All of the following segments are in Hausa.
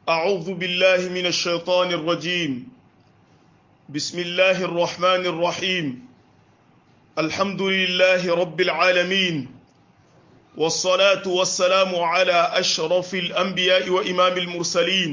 أعوذ بالله من الشيطان الرجيم بسم الله الرحمن الرحيم الحمد لله رب العالمين والصلاة والسلام على أشرف الأنبياء وإمام المرسلين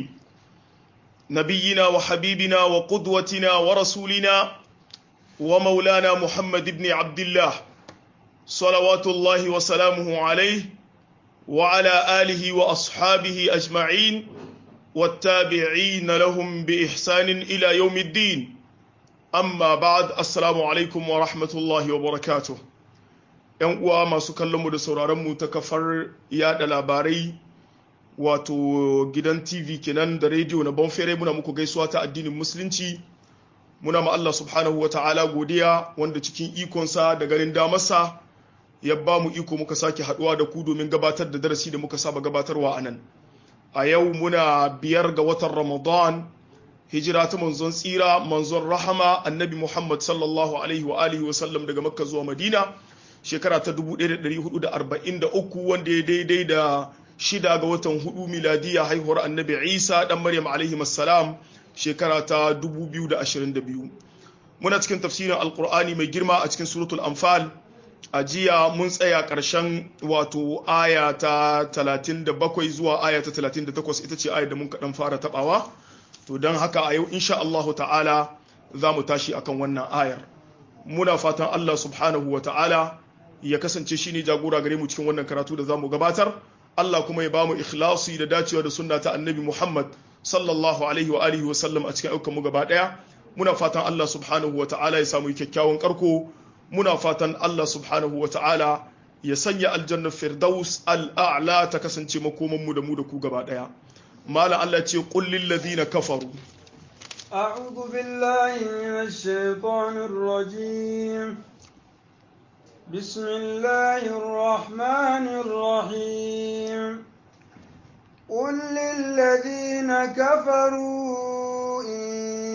نبينا وحبيبنا وقدوتنا ورسولنا ومولانا محمد بن عبد الله صلوات الله وسلامه عليه وعلى آله وأصحابه أجمعين والتابعين لهم بإحسان إلى يوم الدين أما بعد السلام عليكم ورحمة الله وبركاته ‘yan uwa masu kallonmu da sauraronmu ta kafar yada labarai wato gidan tv kenan da rediyo na bonfere muna muku gaisuwa ta addinin musulunci muna ma Allah subhanahu wa ta'ala godiya wanda cikin ikonsa da ganin damarsa ya ba mu iko muka sake haduwa da ku domin gabatar da darasi da muka saba gabatarwa a nan a yau muna biyar ga watan ramadan hijira ta manzon tsira manzon rahama annabi muhammad sallallahu alaihi wa alihi wa sallam daga makka zuwa madina shekara ta 1443 wanda ya daidai da shida ga watan hudu miladiya haihuwar annabi isa dan maryam alaihi salam shekara ta 2022 muna cikin tafsirin alkur'ani mai girma a cikin suratul anfal a jiya mun tsaya ƙarshen wato aya ta 37 zuwa aya ta 38 ita ce aya da mun kaɗan fara taɓawa to don haka a yau insha Allahu ta'ala za mu tashi akan wannan ayar muna fatan Allah subhanahu wa ta'ala ya kasance shi ne jagora gare mu cikin wannan karatu da za mu gabatar Allah kuma ya ba mu ikhlasi da dacewa da sunna ta annabi Muhammad sallallahu alaihi wa alihi wa sallam a cikin ayyukan mu gaba daya muna fatan Allah subhanahu wa ta'ala ya samu kyakkyawan karko muna fatan Allah subhanahu wa ta'ala ya sanya aljannar firdaus al'a'la ta kasance makomanmu da mu da ku gaba ɗaya. Malam Allah ce ƙullin ladina kafaru. أعوذ بالله من الشيطان الرجيم بسم الله الرحمن الرحيم قل للذين كفروا إن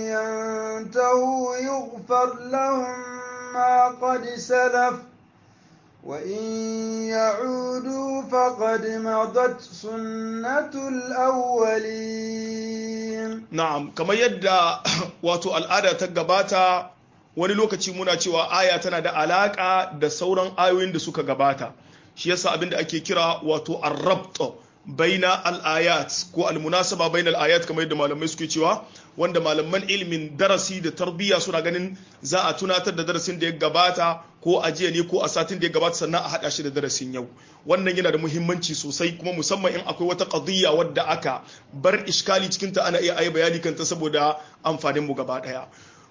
ينتهوا يغفر لهم ما قد سلف وإن يعودوا فقد مضت سنة الأولين نعم كما يدى واتو الآية تقباتا wani lokaci muna cewa aya tana da alaka da sauran ayoyin da suka gabata shi yasa abinda ake kira wato arrabt baina al-ayat ko al-munasaba baina al-ayat kamar yadda malamai suke cewa wanda malaman ilimin darasi da tarbiyya suna ganin za a tunatar da darasin da ya gabata ko a jiya ne ko a satin da ya gabata sannan a haɗa shi da darasin yau wannan yana da muhimmanci sosai kuma musamman in akwai wata qadiyya wadda aka bar iskali cikin ta ana iya ayi bayani kanta saboda amfanin mu gaba daya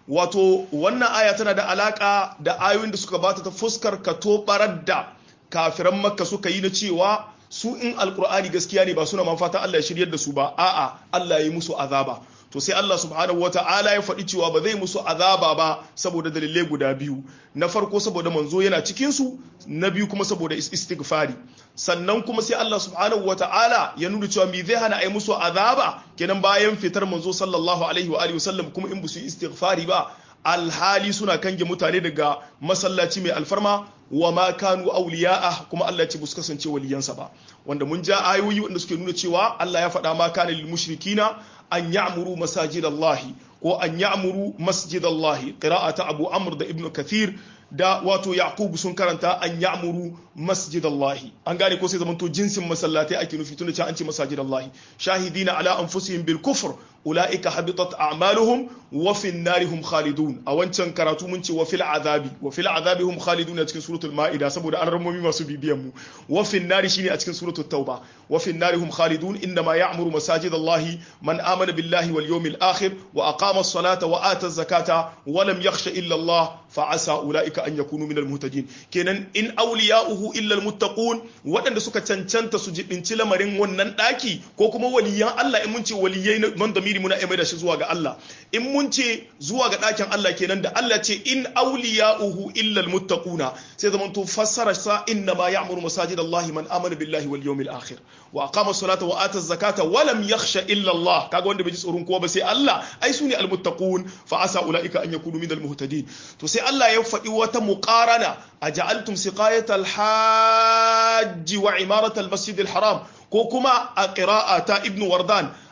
wato wannan aya tana da alaka da ayoyin da suka bata ta fuskar ka to barar da kafiran makka suka yi na cewa su in alkur'ani gaskiya ne ba suna man fatan Allah ya shiryar da su ba a'a Allah ya yi musu azaba to sai Allah subhanahu wata'ala ya faɗi cewa ba zai musu azaba ba saboda dalilai guda biyu na farko saboda manzo yana cikin su na biyu kuma saboda istighfari sannan kuma sai Allah subhanahu wata'ala ya nuna cewa me zai hana ai musu azaba kenan bayan fitar manzo sallallahu alaihi wa alihi wasallam kuma in su istighfari ba alhali suna kange mutane daga masallaci mai alfarma wa ma kanu awliya'a kuma Allah ya ce su kasance waliyansa ba wanda mun ja ayoyi wanda suke nuna cewa Allah ya faɗa ma kana lil mushrikina an ya'muru masajidallahi ko an ya'muru masjidallahi qira'ata Abu Amr da Ibn Kathir da wato Yaqub sun karanta an ya'muru masjidallahi an gane ko sai zamanto jinsin masallatai ake nufi tunda an ce masajidallahi shahidina ala anfusihim bil kufr ulaika habitat a'maluhum wa fi narihum khalidun a wancan karatu mun ce wa fil azabi wa fil azabi hum khalidun a cikin suratul maida saboda an ramomi masu bibiyan mu wa fi nari shine a cikin suratul tauba wa fi narihum khalidun inna ma ya'muru masajidallahi man amana billahi wal yawmil akhir wa aqama as-salata wa ata az-zakata wa lam yakhsha illa Allah fa asa ulaika an yakunu minal muhtadin kenan in awliya'uhu illa al-muttaqun waɗanda suka cancanta su jibinci lamarin wannan daki ko kuma waliyan Allah in mun ce waliyai man damiri muna mai da shi zuwa ga Allah in mun ce zuwa ga ɗakin Allah kenan da Allah ce in awliya'uhu illa almuttaquna sai zaman to fassara sa inna ma ya'muru masajid Allah man amana billahi wal yawmil akhir wa aqama as-salata wa ata az-zakata wa lam yakhsha illa Allah kaga wanda bai ji tsoron kowa ba sai Allah ai sune almuttaqun fa asa ulaika an yakunu minal muhtadin to sai Allah ya faɗi wata muqarana aja'altum siqayat al-hajj wa imarat al-masjid al-haram ko kuma a qira'a ta ibnu wardan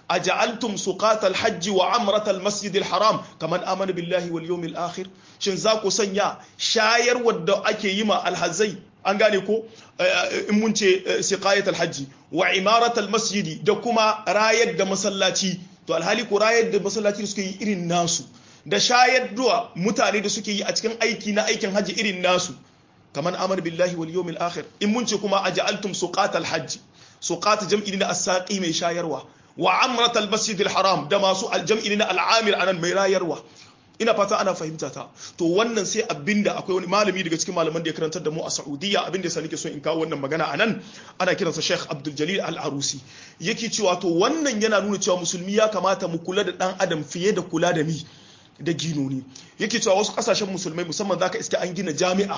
aja'altum suqatal hajji wa amratal masjidil haram kaman amana billahi wal yawmil akhir shin za ku sanya shayar wadda ake yi ma alhazai an gane ko in mun ce siqayat alhajji wa imarat almasjidi da kuma rayar da masallaci to alhali ko rayar da masallaci da suke yi irin nasu da shayar da mutane da suke yi a cikin aiki na aikin hajji irin nasu kaman amana billahi wal yawmil akhir in mun ce kuma aja'altum suqat alhajji suqat jam'i na as-saqi mai shayarwa wa amrat almasjidil haram da masu aljam'i na al'amir anan mai rayarwa ina fata ana fahimta ta to wannan sai abinda akwai wani malami daga cikin malaman da ya karantar da mu a Saudiya abinda yasa nake so in kawo wannan magana anan ana kiransa Sheikh Abdul Jalil Al-Arusi yake cewa to wannan yana nuna cewa musulmi ya kamata mu kula da dan adam fiye da kula da mi da ginoni yake cewa wasu kasashen musulmai musamman zaka iske an gina jami'a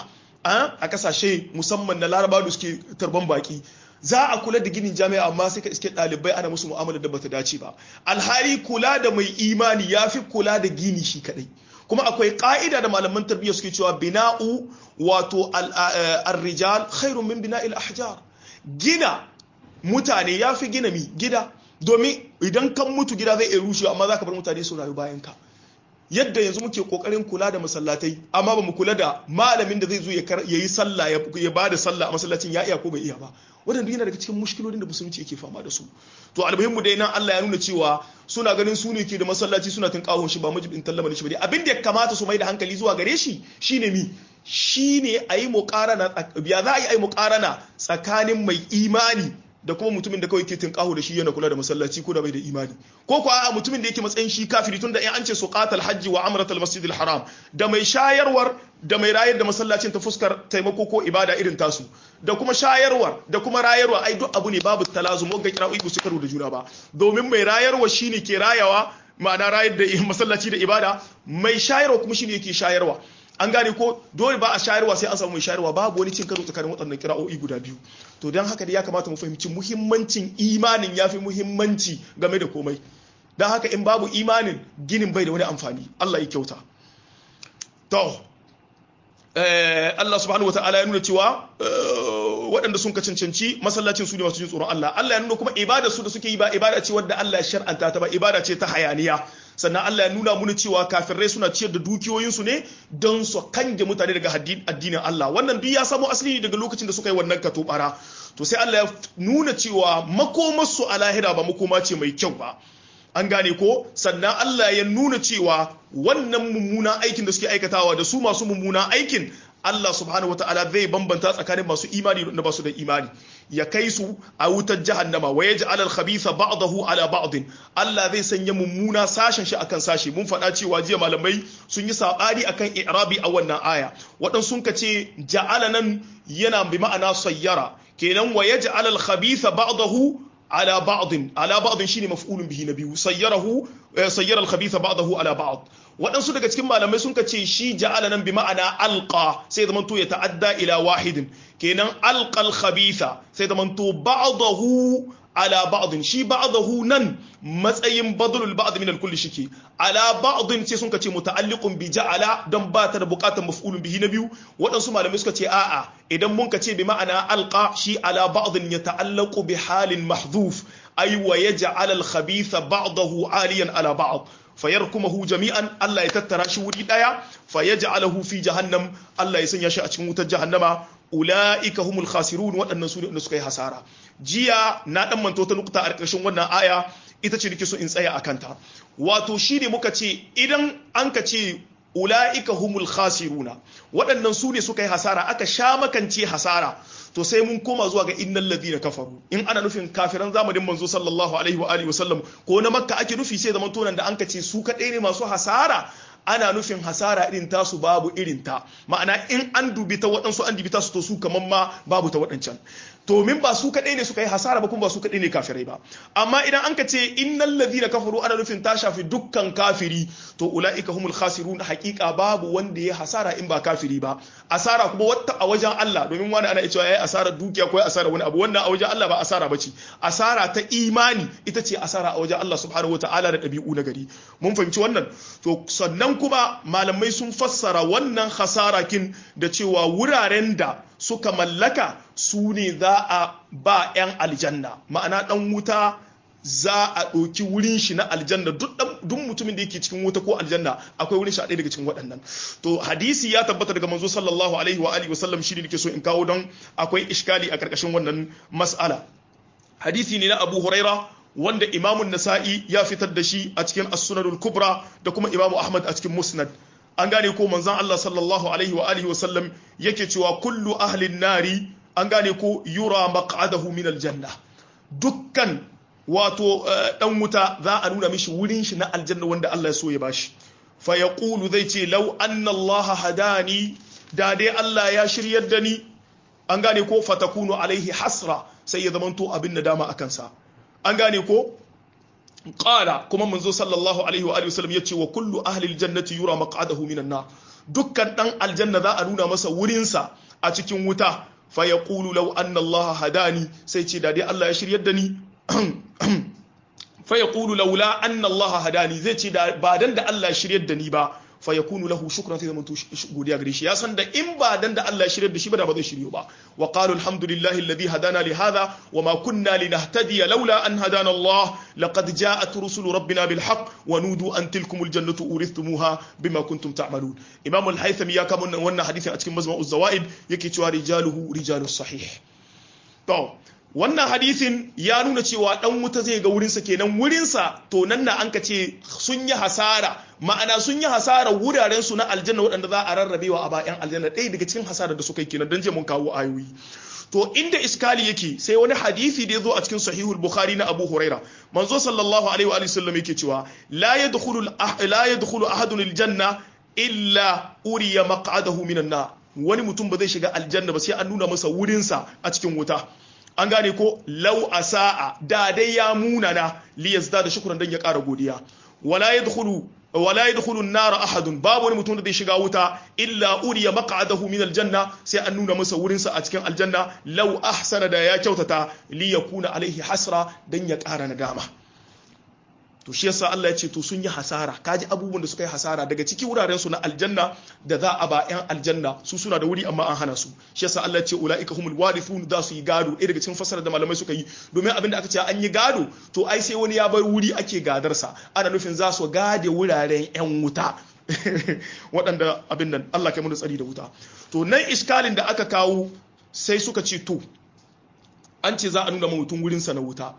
a kasashe musamman na Larabawa da suke tarban baki za a kula da ginin jami'a amma sai ka iske ɗalibai ana musu mu'amala da bata dace ba alhali kula da mai imani ya fi kula da gini shi kadai kuma akwai ka'ida da malaman tarbiyya suke cewa bina'u wato ar-rijal khairun min bina'il ahjar gina mutane ya fi gina mi gida domin idan kan mutu gida zai iya rushewa amma za ka bar mutane su rayu bayan ka yadda yanzu muke kokarin kula da masallatai amma ba mu kula da malamin da zai zo ya yi sallah ya ba da sallah a masallacin ya iya ko bai iya ba wannan yana daga cikin mushkilolin da musulunci yake fama da su to almuhimmu dai nan Allah ya nuna cewa suna ganin su ne ke da masallaci suna tun kawon shi ba majibin tallama shi ba dai abin da ya kamata su mai da hankali zuwa gare shi shine mi shine ayi muqarana ya za a yi ayi muqarana tsakanin mai imani da kuma mutumin da kawai ke tinkaho da shi yana kula da masallaci ko da bai da imani ko ko a mutumin da yake matsayin shi kafiri tunda in an ce suqatal hajji wa amratal masjidil haram da mai shayarwar da mai rayar da masallacin ta fuskar taimako ko ibada irin tasu da kuma shayarwar da kuma rayarwa ai duk abu ne babu talazum ga kira'o'i ba su karo da juna ba domin mai rayarwa shine ke rayawa ma'ana rayar da masallaci da ibada mai shayarwa kuma shine yake shayarwa an gane ko dole ba a shayarwa sai an samu mai shayarwa babu wani cin karo tsakanin waɗannan kira'o'i guda biyu to don haka da ya kamata mu fahimci muhimmancin imanin ya fi muhimmanci game da komai don haka in babu imanin ginin bai da wani amfani Allah ya kyauta to Allah subhanahu wata'ala ya nuna cewa waɗanda sun ka cancanci masallacin su ne masu jin tsoron Allah Allah ya nuna kuma ibada su da suke yi ba ibada ce wadda Allah ya shar'anta ta ba ibada ce ta hayaniya sannan Allah ya nuna muna cewa kafirai suna ciyar da dukiyoyinsu ne don su kange mutane daga addinin Allah wannan duk ya samo asali daga lokacin da suka yi wannan katobara to sai Allah ya nuna cewa makomarsu a lahira ba makoma ce mai kyau ba an gane ko sannan Allah ya nuna cewa wannan mummunan aikin da suke aikatawa da su masu mummunan aikin Allah subhanahu wataala zai bambanta tsakanin masu imani da ba su da imani ya kai su a wutar jahannama wa yaj'al al-khabitha ba'dahu ala ba'd Allah zai sanya mummuna sashen shi akan sashi mun faɗa cewa jiya malamai sun yi sabani akan i'rabi a wannan aya wadan sun kace ja'ala nan yana bi ma'ana sayyara kenan wa yaj'al al-khabitha ba'dahu على بعض على بعض shine maf'ulun bihi na biyu sayyarahu sayyara al-khabitha ba'dahu ala ba'd waɗansu daga cikin malamai sun ce shi ja'ala nan bi ma'ana alqa sai zaman to ya ta'adda ila wahidin kenan alqa al-khabitha sai zaman to ba'dahu ala ba'din shi ba'dahu nan matsayin badlul ba'd min al-kull shike ala ba'din sai sun ce muta'alliqun bi ja'ala dan ba ta da bukatar maf'ulun bihi na biyu waɗansu malamai suka ce a'a idan mun ka ce bi ma'ana alqa shi ala ba'din yata'allaqu bi halin mahdhuf ay wa yaj'al al-khabitha ba'dahu aliyan ala ba'd fayarkumahu jami'an Allah ya tattara shi wuri daya fayaj'alahu fi jahannam Allah ya sanya shi a cikin wutar jahannama ulaika humul khasirun waɗannan su ne wanda suka yi hasara jiya na dan manto ta nukta a ƙarshen wannan aya ita ce nake so in tsaya akan ta wato shine muka ce idan an ka ce ulaika humul khasiruna waɗannan su ne suka yi hasara aka sha makance hasara to sai mun koma zuwa ga innal ladina kafaru in ana nufin kafiran zamanin manzo sallallahu alaihi wa alihi wasallam ko na makka ake nufi sai zaman tonan da an kace su kadai ne masu hasara ana nufin hasara irin tasu babu irin ta ma'ana in an dubi ta waɗansu an dubi tasu to su kaman ma babu ta waɗancan to min ba su kadai ne suka yi hasara ba kuma ba su kadai ne kafirai ba amma idan an ka ce innal ladina kafaru ana nufin ta shafi dukkan kafiri to ulaika humul khasirun haqiqa babu wanda ya hasara in ba kafiri ba asara kuma wata a wajen Allah domin wani ana cewa yayi asara dukiya ko yayi asara wani abu wannan a wajen Allah ba asara bace asara ta imani ita ce asara a wajen Allah subhanahu wataala da dabi'u na gari mun fahimci wannan to sannan kuma malamai sun fassara wannan hasara kin da cewa wuraren da suka mallaka su ne za a ba 'yan aljanna ma'ana ɗan wuta za a ɗauki wurin shi na aljanna duk duk mutumin da yake cikin wuta ko aljanna akwai wurin shi a ɗaya daga cikin waɗannan to hadisi ya tabbata daga manzo sallallahu alaihi wa alihi wasallam shi ne nake so in kawo don akwai iskali a karkashin wannan mas'ala hadisi ne na Abu Huraira wanda Imamun Nasa'i ya fitar da shi a cikin As-Sunanul Kubra da kuma Imamu Ahmad a cikin Musnad an gane ko manzon Allah sallallahu alaihi wa alihi wasallam yake cewa kullu ahlin nari an gane ko yura maq'adahu min aljanna dukkan wato dan wuta za a nuna mishi wurin shi na aljanna wanda Allah ya so ya bashi fa yaqulu zai ce law anna Allah hadani da dai Allah ya shiryar da ni an gane ko fatakunu alaihi hasra sai ya zamanto abin nadama akan sa an gane ko qala kuma manzo sallallahu alaihi wa alihi wasallam yace wa kullu ahli aljannati yura maq'adahu minan nar dukkan dan aljanna za a nuna masa wurin sa a cikin wuta fa yaqulu law anna Allah hadani sai ce da dai Allah ya shiryar da ni fa yaqulu laula anna Allah hadani zai ce da ba dan da Allah ya shiryar da ni ba fa yakunu lahu shukran sai zamanto godiya gare shi ya san da in ba dan da Allah ya shirye da shi ba da ba zai shiryo ba wa qalu alhamdulillahi alladhi hadana li hadha wa ma kunna linahtadiya laula an hadana Allah laqad ja'at rusulu rabbina bil haqq wa nudu an tilkum al jannatu urithumuha bima kuntum ta'malun imam al haythami ya kama wannan hadisin a cikin mazma'uz zawaid yake cewa rijaluhu rijalus sahih to wannan hadisin ya nuna cewa dan wuta zai ga wurinsa kenan wurinsa to nan na an ka ce sun yi hasara ma'ana sun yi hasara wuraren su na aljanna waɗanda za a rarrabewa a bayan aljanna ɗaya daga cikin hasara da suka yi kenan don je mun kawo ayoyi to inda iskali yake sai wani hadisi da ya zo a cikin sahihul bukhari na abu huraira manzo sallallahu alaihi wa sallam yake cewa la yadkhulu la yadkhulu ahadun aljanna illa uriya maq'adahu minan nar wani mutum ba zai shiga aljanna ba sai an nuna masa wurinsa a cikin wuta an gane ko lau a sa'a da dai ya munana li yazda da shukran dan ya ƙara godiya wala yadkhulu wala yadkhulu an-nar ahadun babu wani mutum da zai shiga wuta illa uriya maq'adahu min aljanna sai an nuna masa wurin sa a cikin aljanna law ahsana da ya kyautata li yakuna alaihi hasra dan ya ƙara nadama to shi yasa Allah ya ce to sun yi hasara kaji abubuwan da suka yi hasara daga ciki wuraren su na aljanna da za a ba yan aljanna su suna da wuri amma an hana su shi yasa Allah ya ce ulaika humul warithun da su yi gado ɗaya daga cikin fasara da malamai suka yi domin abin da aka ce an yi gado to ai sai wani ya bar wuri ake gadarsa ana nufin za su gade wuraren yan wuta waɗanda abin nan Allah kai mu tsari da wuta to nan iskalin da aka kawo sai suka ce to an ce za a nuna mutum wurinsa na wuta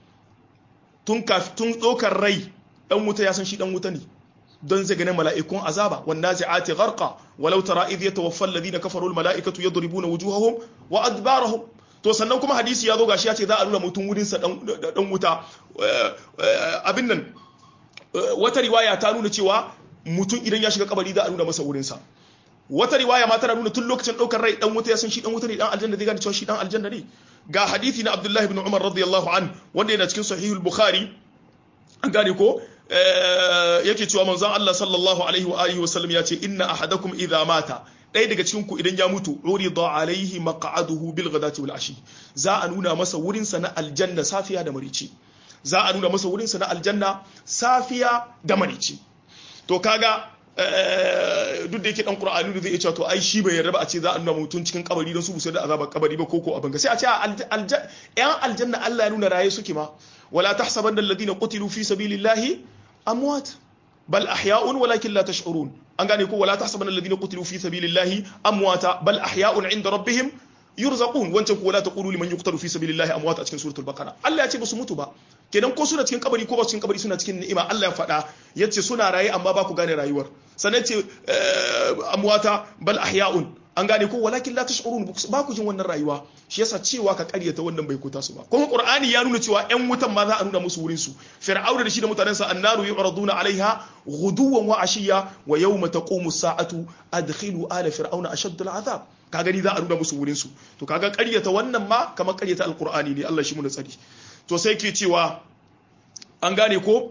tun tun ɗaukar rai ɗan wuta ya san shi ɗan wuta ne don zai gane mala'ikun azaba wanda zai ati gharqa walau tara idh yatawaffa alladhina kafaru almala'ikatu yadribuna wujuhahum wa adbarahum to sannan kuma hadisi ya zo gashi ya ce za a nuna mutum wurin sa dan wuta abin nan wata riwaya ta nuna cewa mutum idan ya shiga kabari za a nuna masa wurin sa wata riwaya ma tana nuna tun lokacin daukar rai dan wuta ya san shi dan wuta ne dan aljanna zai gane cewa shi dan aljanna ne ga hadisi na Abdullah ibn Umar radiyallahu an wanda yana cikin sahihul Bukhari an gane ko yake cewa manzon Allah sallallahu alaihi wa alihi wasallam ya ce inna ahadakum idha mata ɗaya daga cikin ku idan ya mutu urida alaihi maq'aduhu bil ghadati wal ashi za a nuna masa wurin sa na aljanna safiya da marici za a nuna masa wurin sa na aljanna safiya da marici to kaga duk da yake dan qur'ani da zai iya cewa to ai shi bai yarda ba a ce za a nuna mutum cikin kabari don su busar da azabar kabari ba koko abin ga sai a ce yan aljanna Allah ya nuna raye suke ma wala tahsabanna alladhina qutilu fi sabilillahi amwat bal ahya'un walakin la tash'urun an gane ko wala tahsabanna alladhina qutilu fi sabilillahi amwata bal ahya'un 'inda rabbihim yurzaqun wancan ko wala taqulu liman yuqtalu fi sabilillahi amwat a cikin suratul baqara Allah ya ce ba su mutu ba kenan ko suna cikin kabari ko ba cikin kabari suna cikin ni'ima Allah ya faɗa yace suna raye amma ba ku gane rayuwar sannan ce amwata bal ahya'un an gane ko walakin la tash'urun ba ku jin wannan rayuwa shi yasa cewa ka karyata wannan bai kuta su ba kuma qur'ani ya nuna cewa ƴan wutan ma za a nuna musu wurin su fir'auna da shi da mutanensa annaru yu'raduna alaiha ghuduwan wa ashiya wa yawma taqumu as-sa'atu adkhilu ala fir'auna ashaddu al'azab ka gani za a nuna musu wurin su to kaga karyata wannan ma kamar karyata alqur'ani ne Allah shi mu da tsari to sai ke cewa an gane ko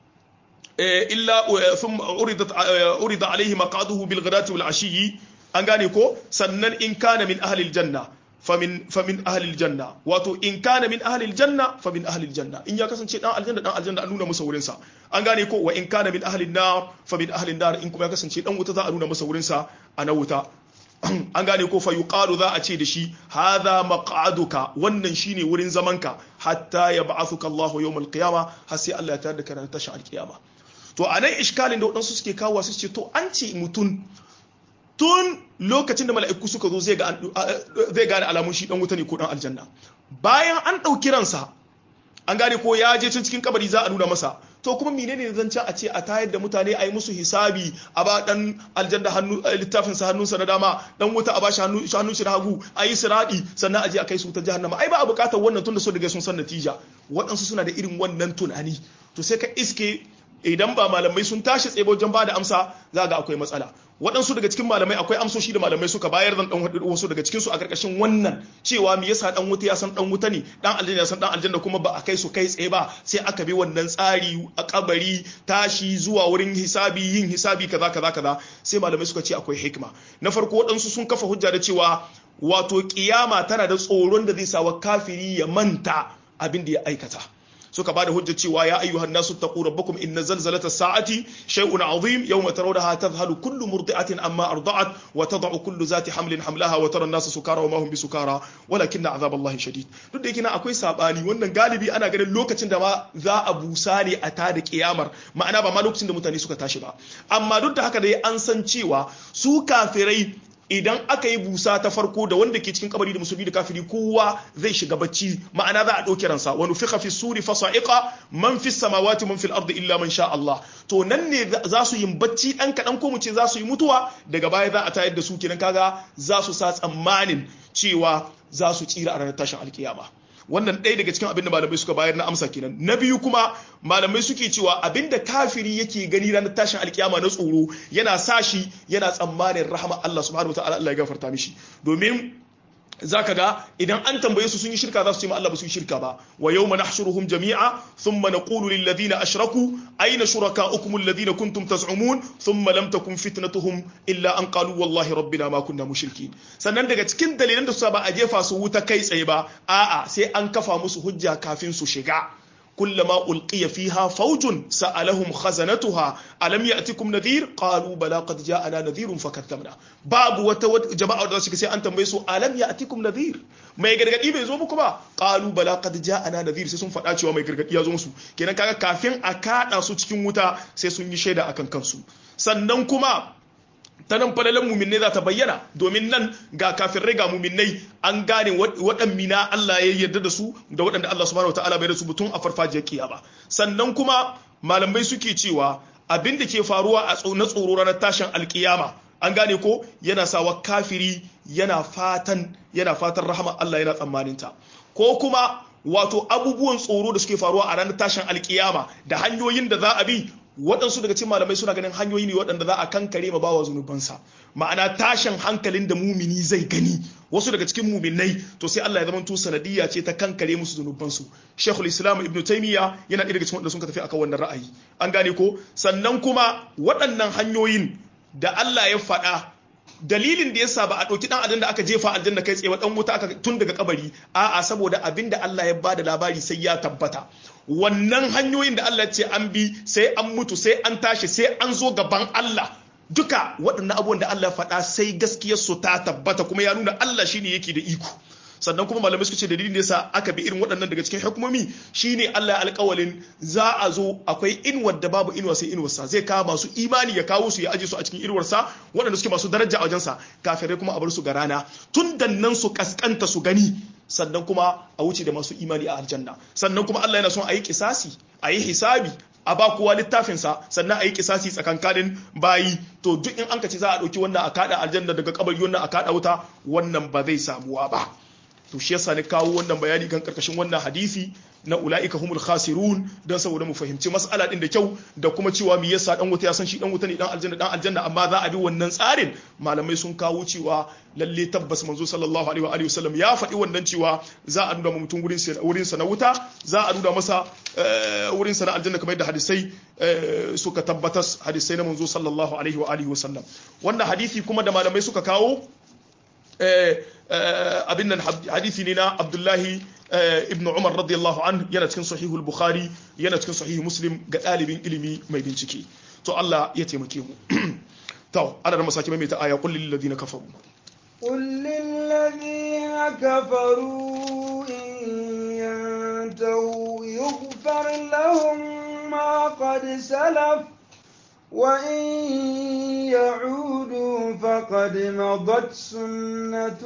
illa thumma uridat urida alaihi maqaduhu bil ghadati wal ashiyi an gane ko sannan in kana min ahlil janna famin famin ahlil janna wato in kana min ahlil janna famin ahlil janna in ya kasance dan aljanna dan aljanna an nuna masa wurin sa an gane ko wa in kana min ahlin nar famin ahlin nar in kuma ya kasance dan wuta za a nuna masa wurin sa a na wuta an gane ko fa yuqalu za a ce da shi hadha maq'aduka wannan shine wurin zamanka hatta yab'athuka Allah yawm al-qiyama har sai Allah ya tada ka ranar tashin al-qiyama to anan iskalin da wadansu suke kawo su ce to an ce mutun tun lokacin da mala'iku suka zo zai gane alamun shi dan wuta ne ko dan aljanna bayan an ɗauki ransa an gane ko ya je can cikin kabari za a nuna masa to kuma menene zan ci a ce a tayar da mutane a yi musu hisabi a ba dan aljanna hannu littafin sa hannunsa na dama dan wuta a bashi hannun shi na hagu a yi siradi sannan a je a kai su ta jahannama ai ba a bukatar wannan tunda so daga sun san natija waɗansu suna da irin wannan tunani to sai ka iske idan ba malamai sun tashi tsaye wajen ba da amsa za ga akwai matsala waɗansu daga cikin malamai akwai amsoshi da malamai suka bayar zan dan wasu daga cikin su a karkashin wannan cewa me yasa dan wuta ya san dan wuta ne dan aljanna ya san dan aljanna kuma ba a kai su kai tsaye ba sai aka bi wannan tsari a kabari tashi zuwa wurin hisabi yin hisabi kaza kaza kaza sai malamai suka ce akwai hikima na farko waɗansu sun kafa hujja da cewa wato kiyama tana da tsoron da zai sawa kafiri ya manta abin da ya aikata suka bada hujja cewa ya ayyuhan nasu taqu rabbakum inna zalzalata sa'ati shay'un 'azim yawma tarawnaha tadhhalu kullu murdi'atin amma arda'at wa tad'u kullu zati hamlin hamlaha wa tara an-nasa sukara wa ma hum bisukara walakinna 'adhaballahi shadid duk da yake na akwai sabani wannan galibi ana ganin lokacin da ma za a busa ne a tada kiyamar ma'ana ba ma lokacin da mutane suka tashi ba amma duk da haka dai an san cewa su kafirai idan aka yi busa ta farko da wanda ke cikin kabari da musulmi da kafiri kowa zai shiga bacci ma'ana za a ɗauki ransa wani fiqa fi suri fa sa'iqa man fi samawati man fil ardi illa man sha Allah to nan ne za su yi bacci ɗan kaɗan ko mu ce za su yi mutuwa daga baya za a tayar da su kenan kaga za su sa tsammanin cewa za su tsira a ranar tashin alkiyama wannan ɗaya daga cikin abin da malamai suka bayar na amsa kenan na biyu kuma malamai suke cewa abin da kafiri yake gani ranar tashin alkiyama na tsoro yana sa shi yana tsammanin rahama Allah subhanahu wataala Allah ya gafarta mishi domin zaka ga idan an tambaye su sun yi shirka za su ce ma Allah ba su yi shirka ba wa yawma nahshuruhum jami'a thumma naqulu lil ladina ashraku ayna shurakaukum alladhina kuntum taz'umun thumma lam takun fitnatuhum illa an qalu wallahi rabbina ma kunna mushrikin sannan daga cikin dalilan da su ba a jefa su wuta kai tsaye ba a'a sai an kafa musu hujja kafin su shiga كلما ألقي فيها فوج سألهم خزنتها ألم يأتكم نذير قالوا بلى قد جاءنا نذير فكذبنا باب وتود جماعة da suka sai an tambaye su alam ya'tikum nadhir mai gargadi bai zo muku ba qalu bala qad ja'ana nadhir sai sun faɗa cewa mai gargadi ya zo musu kenan kaga kafin a kada su cikin wuta sai sun yi shaida akan kansu sannan kuma ta nan falalan muminai za ta bayyana domin nan ga kafirai ga muminai an gane waɗanmina Allah ya yarda da su da waɗanda Allah subhanahu wataala bai da su butun a farfajiyar kiyama sannan kuma malamai suke cewa abin da ke faruwa a na tsoro ranar tashin alkiyama an gane ko yana sawa kafiri yana fatan yana fatan rahama Allah yana tsammanin ta ko kuma wato abubuwan tsoro da suke faruwa a ranar tashin alkiyama da hanyoyin da za a bi waɗansu daga cikin malamai suna ganin hanyoyi ne waɗanda za a kankare ma bawa zunubansa ma'ana tashin hankalin da mumini zai gani wasu daga cikin muminai to sai Allah ya zama sanadiyya ce ta kankare musu zunubansu Sheikhul Islam Ibn Taymiyyah yana ɗaya daga cikin waɗanda sun tafi akan wannan ra'ayi an gane ko sannan kuma waɗannan hanyoyin da Allah ya faɗa dalilin da yasa ba a ɗauki ɗan adam da aka jefa aljanna kai tsaye ɗan wuta aka tun daga kabari a'a saboda abin da Allah ya bada labari sai ya tabbata wannan hanyoyin da Allah ce an bi sai an mutu sai an tashi sai an zo gaban Allah duka waɗannan abubuwan da Allah faɗa sai gaskiyar su ta tabbata kuma ya nuna Allah shine yake da iko sannan kuma malamai suka ce dalilin da yasa aka bi irin waɗannan daga cikin hukumomi shine Allah ya alƙawalin za a zo akwai inuwar da babu inuwa sai inuwarsa zai kawo masu imani ya kawo su ya aje su a cikin inuwarsa waɗanda suke masu daraja a wajensa kafirai kuma a bar su ga rana tun da nan su kaskanta su gani sannan kuma a wuce da masu imani a aljanna sannan kuma Allah yana son a yi kisasi a yi hisabi a ba kowa littafinsa sannan a yi kisasi tsakankanin bayi to duk in an ka ce za a ɗauki wannan a kaɗa aljanna daga kabari wannan a kaɗa wuta wannan ba zai samuwa ba to shi yasa ni kawo wannan bayani kan karkashin wannan hadisi na ula'ika humul khasirun don saboda mu fahimci mas'ala din da kyau da kuma cewa me yasa dan wuta ya san shi dan wuta ne dan aljanna dan aljanna amma za a bi wannan tsarin malamai sun kawo cewa lalle tabbas manzo sallallahu alaihi wa alihi wasallam ya faɗi wannan cewa za a nuna mutum wurin sa wurin sa na wuta za a nuna masa wurin sa na aljanna kamar yadda hadisai suka tabbatas hadisai na manzo sallallahu alaihi wa alihi wasallam wannan hadisi kuma da malamai suka kawo abin nan hadisi ne na abdullahi ibn umar radiyallahu an yana cikin sahihul bukhari yana cikin sahihul muslim ga ɗalibin ilimi mai bincike to Allah ya taimake mu to ana da masaki mai ta aya kullil ladina kafaru قل للذين كفروا إن ينتهوا يغفر لهم ما قد سلف وإن يعودوا فقد مضت سنة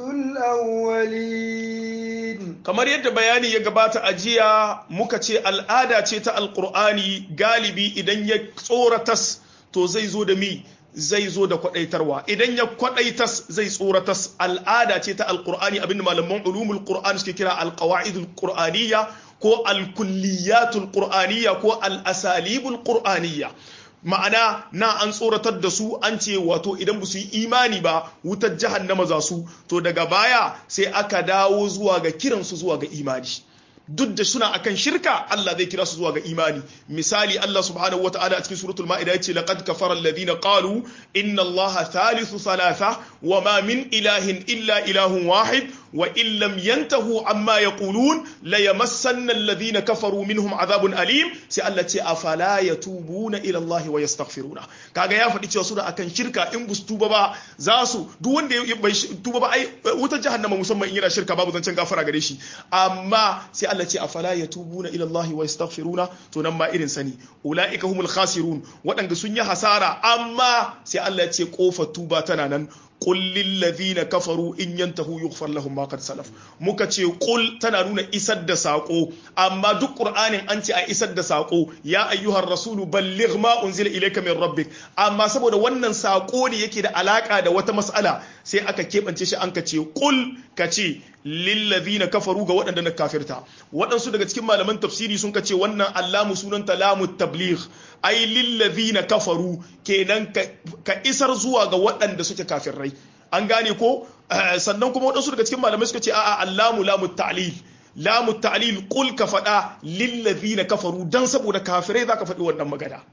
الأولين kamar yadda bayani ya gabata a jiya muka ce al'ada ce ta alkur'ani galibi idan ya tsoratas to zai zo da mi zai zo da kwadaitarwa idan ya kwadaitas zai tsoratas al'ada ce ta alkur'ani abinda malaman ulumul qur'an suke kira alqawaidul qur'aniyya ko alkulliyatul qur'aniyya ko al-asalibul qur'aniyya ma'ana na an tsoratar da su an ce wato idan ba su yi imani ba wutar jahannama za su to daga baya sai aka dawo zuwa ga kiransu zuwa ga imani duk da suna akan shirka Allah zai kira su zuwa ga imani misali Allah subhanahu wataala a cikin suratul ma'ida yace laqad kafara alladhina qalu inna allaha thalithu thalatha wa ma min ilahin illa ilahun wahid wa in lam yantahu amma yaqulun la yamassanna alladhina kafaru minhum adhabun alim sai Allah ce afala yatubuna ila Allah wa yastaghfiruna kaga ya faɗi cewa suna akan shirka in bus tuba ba za su duk wanda ya bai tuba ba ai wutar jahannama musamman in yana shirka babu zancen gafara gare shi amma sai Allah ce afala yatubuna ila Allah wa yastaghfiruna to nan ma irin sani ulaika humul khasirun waɗanda sun yi hasara amma sai Allah ya ce kofar tuba tana nan qul lil ladhina kafaru in yantahu yughfar lahum ma qad salaf muka ce qul tana nuna isar da sako amma duk qur'anin an ce a isar da sako ya ayyuhar rasulu balligh ma unzila ilayka min rabbik amma saboda wannan sako ne yake da alaka da wata mas'ala sai aka kebance shi an ka ce qul ka ce lillazina kafaru ga waɗanda na kafirta waɗansu daga cikin malaman tafsiri sun ce wannan allamu sunanta lamu tabligh ai lillazina kafaru kenan ka isar zuwa ga waɗanda suke kafirrai an gane ko sannan kuma waɗansu daga cikin malamai suka ce a'a allamu lamu ta'lil lamu ta'lil qul ka faɗa lillazina kafaru dan saboda kafirai zaka faɗi wannan magana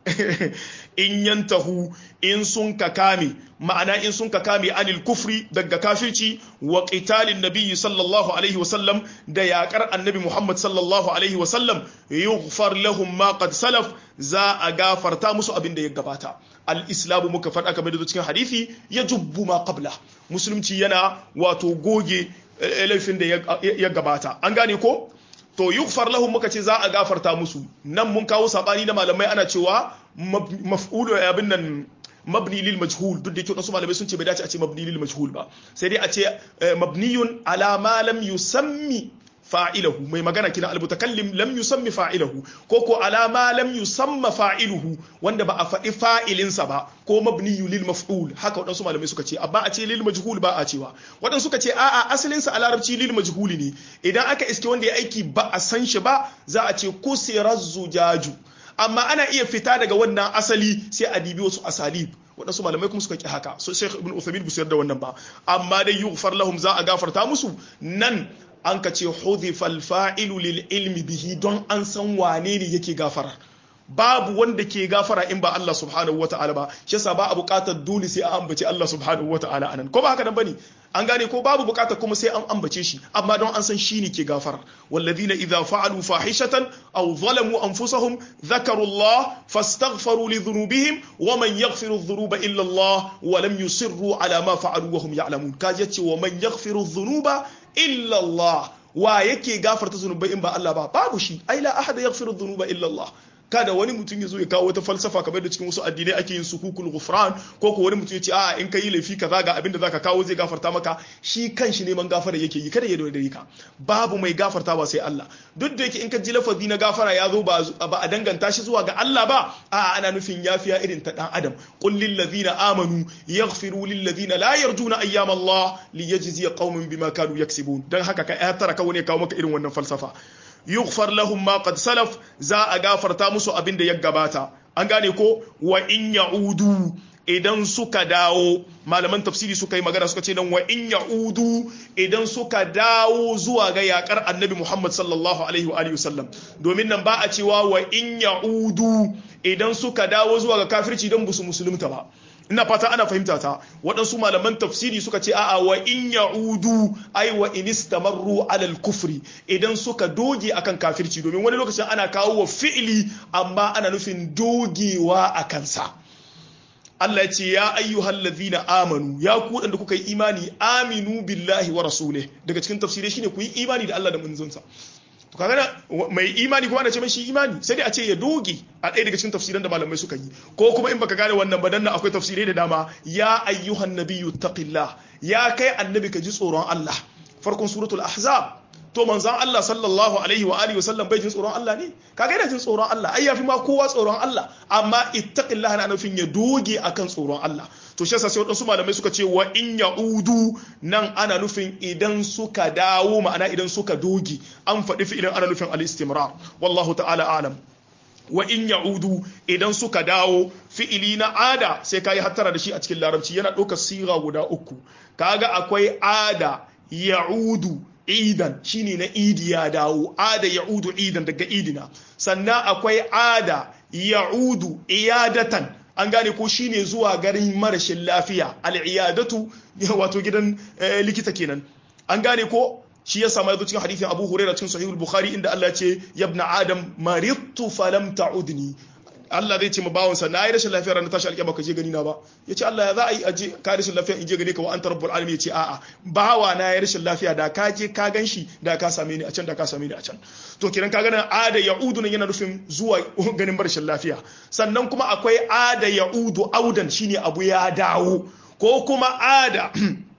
in yantahu in sun ka kame ma'ana in sun ka kame anil kufri daga kafirci wa qitalin nabiyyi sallallahu alaihi wasallam da yaƙar annabi Muhammad sallallahu alaihi wasallam yughfar lahum ma qad salaf za a gafarta musu abin da ya gabata al-islamu muka faɗa kamar da cikin hadisi ya jubbu ma qabla musulunci yana wato goge laifin da ya gabata an gane ko to yughfar lahum muka ce za a gafarta musu nan mun kawo sabani na malamai ana cewa maf'ulu abin nan mabni lil majhul duk da yake wasu malamai sun ce bai dace a ce mabni lil majhul ba sai dai a ce mabniyun ala ma lam yusammi fa'ilahu mai magana kina almutakallim lam yusammi fa'ilahu ko ko ala ma lam yusamma fa'iluhu wanda ba a faɗi fa'ilinsa ba ko mabniyu lil maf'ul haka waɗansu malamai suka ce amma a ce lil majhul ba a cewa waɗansu suka ce a'a asalin sa a larabci lil majhuli ne idan aka iske wanda ya aiki ba a san shi ba za a ce kusirar zujaju amma ana iya fita daga wannan asali sai a dibi wasu asalib waɗansu malamai kuma suka ki haka so Sheikh Ibn Uthaymeen bu da wannan ba amma dai yughfar lahum za a gafarta musu nan an ka ce hudhifal fa'ilu lil ilmi bihi don an san wane ne yake gafara babu wanda ke gafara in ba Allah subhanahu wata'ala ba shi yasa ba a buƙatar dole sai an ambace Allah subhanahu wata'ala anan ko ba haka nan bane an gane ko babu buƙatar kuma sai an ambace shi amma don an san shi ne ke gafara walladhina idza fa'alu fahishatan aw zalamu anfusahum dhakaru Allah fastaghfaru li dhunubihim wa man yaghfiru dhunuba illa Allah wa lam yusirru ala ma fa'alu wa hum ya'lamun kaje ce wa man yaghfiru dhunuba illa Allah wa yake gafarta zunubai in ba Allah ba babu shi ai la ahada yaghfiru dhunuba illa Allah kada wani mutum ya zo ya kawo wata falsafa kamar da cikin wasu addinai ake yin sukukul ghufran ko ko wani mutum ya ce a in ka yi laifi kaza ga abin da zaka kawo zai gafarta maka shi kanshi neman gafara yake yi kada ya dore ka babu mai gafarta ba sai Allah duk da yake in ka ji lafazi na gafara ya zo ba a danganta shi zuwa ga Allah ba a ana nufin yafiya irin ta dan adam qul lil ladina amanu yaghfiru lil ladina la yarjuna ayyam Allah liyajzi qauman bima kanu yaksibun dan haka ka ya tara ka wani kawo maka irin wannan falsafa yughfar lahum ma qad salaf za a gafarta musu abin da ya gabata an gane ko wa in ya'udu idan suka dawo malaman tafsiri suka yi magana suka ce nan wa in ya'udu idan suka dawo zuwa ga yakar annabi Muhammad sallallahu alaihi wa alihi wasallam domin nan ba a cewa wa in ya'udu idan suka dawo zuwa ga kafirci don busu musulunta ba ina fata ana fahimta ta waɗansu malaman tafsiri suka ce a'a wa in ya'udu ai wa in istamarru alal kufri idan suka doge akan kafirci domin wani lokacin ana kawo wa fi'ili amma ana nufin dogewa a kansa Allah ya ce ya ayyuhal ladhina amanu ya ku da kuka yi imani aminu billahi wa rasulih daga cikin tafsirai shine ku yi imani da Allah da manzonsa to kaga mai imani kuma ana ce mai shi imani sai dai a ce ya doge a ɗaya daga cikin tafsiran da malamai suka yi ko kuma in baka gane wannan ba dan akwai tafsirai da dama ya ayyuhan nabiyyu taqillah ya kai annabi ka ji tsoron Allah farkon suratul ahzab to manzon Allah sallallahu alaihi wa alihi wasallam bai jin tsoron Allah ne kaga yana jin tsoron Allah ai yafi ma kowa tsoron Allah amma ittaqillah na nufin ya doge akan tsoron Allah to shi yasa sai wadansu malamai suka ce wa in ya'udu nan ana nufin idan suka dawo ma'ana idan suka doge an faɗi fi'ilin ana nufin al-istimrar wallahu ta'ala alam wa in ya'udu idan suka dawo fi'ili na ada sai kayi hattara da shi a cikin larabci yana ɗaukar siga guda uku kaga akwai ada ya'udu idan shine na idi ya dawo ada ya'udu idan daga idina sannan akwai ada ya'udu iyadatan an gane ko shine zuwa garin marashin lafiya al'iyadatu wato gidan likita kenan an gane ko shi ya samu cikin hadithin Abu Hurairah cikin Sahih al-Bukhari inda Allah ce yabna Adam maridtu falam ta'udni Allah zai ce ma bawansa na yi rashin lafiya ranar tashi alƙiyama ka je gani na ba ya ce Allah ya za a yi aje ka rashin lafiya in je gane ka wa anta rabbul alamin ya ce a'a bawa na yi rashin lafiya da ka je ka gan shi da ka same ni a can da ka same ni a can to kiran ka ganin ada ya'udu nan yana nufin zuwa ganin rashin lafiya sannan kuma akwai ada ya'udu audan shine abu ya dawo ko kuma ada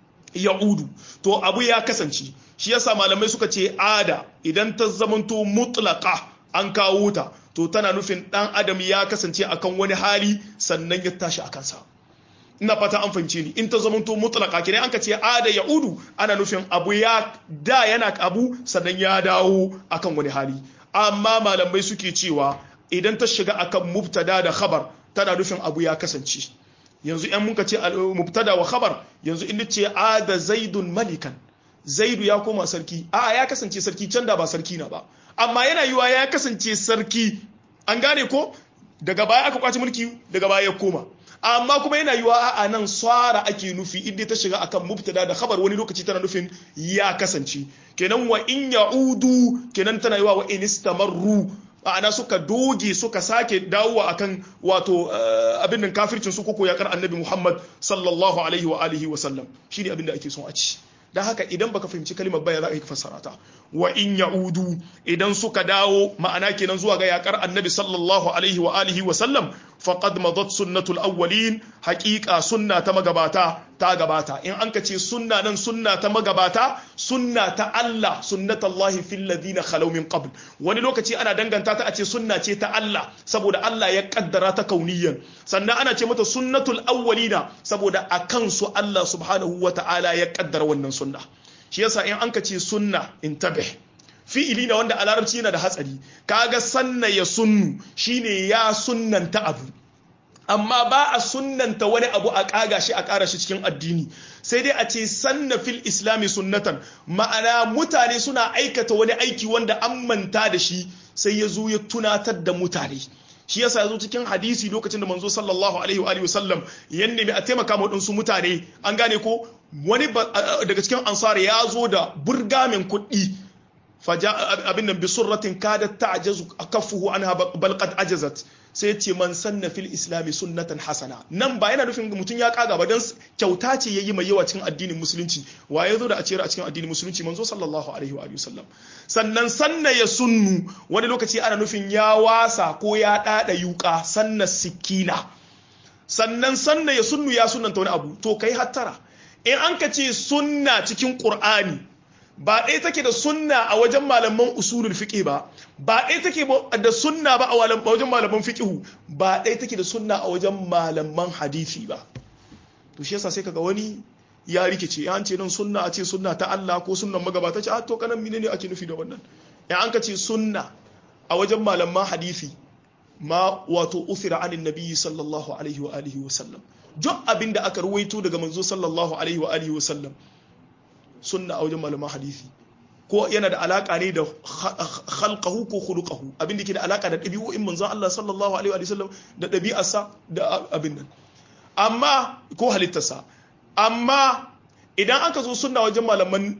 ya'udu to abu ya kasance shi yasa malamai suka ce ada idan ta zamanto mutlaqa an kawo ta to tana nufin dan adam ya kasance akan wani hali sannan ya tashi a kansa ina fata an fahimce ni in ta zamanto mutlaka kine an ka ce ada yaudu ana nufin abu ya da yana abu sannan ya dawo akan wani hali amma malamai suke cewa idan ta shiga akan mubtada da khabar tana nufin abu ya kasance yanzu yan muka ce mubtada wa khabar yanzu in ce ada zaidun malikan zaidu ya koma sarki a ya kasance sarki can da ba sarki na ba amma yana yiwa ya kasance sarki an gane ko daga baya aka kwace mulki daga baya ya koma amma kuma yana yiwa a nan swara ake nufi inda ta shiga akan mubtada da khabar wani lokaci tana nufin ya kasance kenan wa in ya'udu kenan tana yiwa wa in istamarru ma'ana suka doge suka sake dawowa akan wato abin nan kafircin su koko yakar annabi Muhammad sallallahu alaihi wa alihi wa sallam shine abin da ake son a ci dan haka idan baka fahimci kalimar baya za ka yi fassara ta wa in ya'udu idan suka dawo ma'ana kenan zuwa ga yakar annabi sallallahu alaihi wa alihi wa sallam faqad madat sunnatul awwalin haqiqa sunna ta magabata ta gabata in an ka ce sunna nan sunna ta magabata sunna ta Allah sunnatullahi fil ladina khalaw min qabl wani lokaci ana danganta ta a ce sunna ce ta Allah saboda Allah ya kaddara ta kauniyan sannan ana ce mata sunnatul awwalina saboda akan su Allah subhanahu wa ta'ala ya kaddara wannan sunna shi yasa in an ka ce sunna intabih fi'ili na wanda a larabci yana da hatsari kaga sanna ya sunnu shine ya sunnanta abu amma ba a sunnanta wani abu a kaga shi a kara shi cikin addini sai dai a ce sanna fil islami sunnatan ma'ana mutane suna aikata wani aiki wanda an manta da shi sai ya zo ya tunatar da mutane shi yasa yazo cikin hadisi lokacin da manzo sallallahu alaihi wa sallam ya nemi a taimaka ma wadansu mutane an gane ko wani daga cikin ansar ya zo da burgamin kuɗi faja abin nan bi surratin kadat ta'jazu kaffuhu anha bal qad ajazat sai ce man sanna fil islami sunnatan hasana nan ba yana nufin mutum ya kaga ba dan kyauta ce yayi mai yawa cikin addinin musulunci wa ya zo da a ciyar a cikin addinin musulunci manzo sallallahu alaihi wa sallam sannan sanna ya sunnu wani lokaci ana nufin ya wasa ko ya dada yuka sanna sikina sannan sanna ya sunnu ya sunnanta wani abu to kai hattara in an ka ce sunna cikin qur'ani ba ɗaya take da sunna a wajen malaman usulul fiqh ba ba ɗaya take da sunna ba a wajen malaman fiqh ba ɗaya take da sunna a wajen malaman hadisi ba to shi yasa sai kaga wani ya rikice ya ce nan sunna a ce sunna ta Allah ko sunnan magabata ce a to kanan menene ake nufi da wannan ya an ka ce sunna a wajen malaman hadisi ma wato uthira anin nabiyyi sallallahu alaihi wa alihi wa sallam duk abin da aka ruwaito daga manzo sallallahu alaihi wa alihi wa sallam sunna a wajen malaman hadisi ko yana da alaka ne da khalqahu ko khuluquhu abin da ke da alaka da ɗabi'o'in manzon Allah sallallahu alaihi wa sallam da ɗabi'arsa da abin nan amma ko halittarsa amma idan aka zo sunna wajen malaman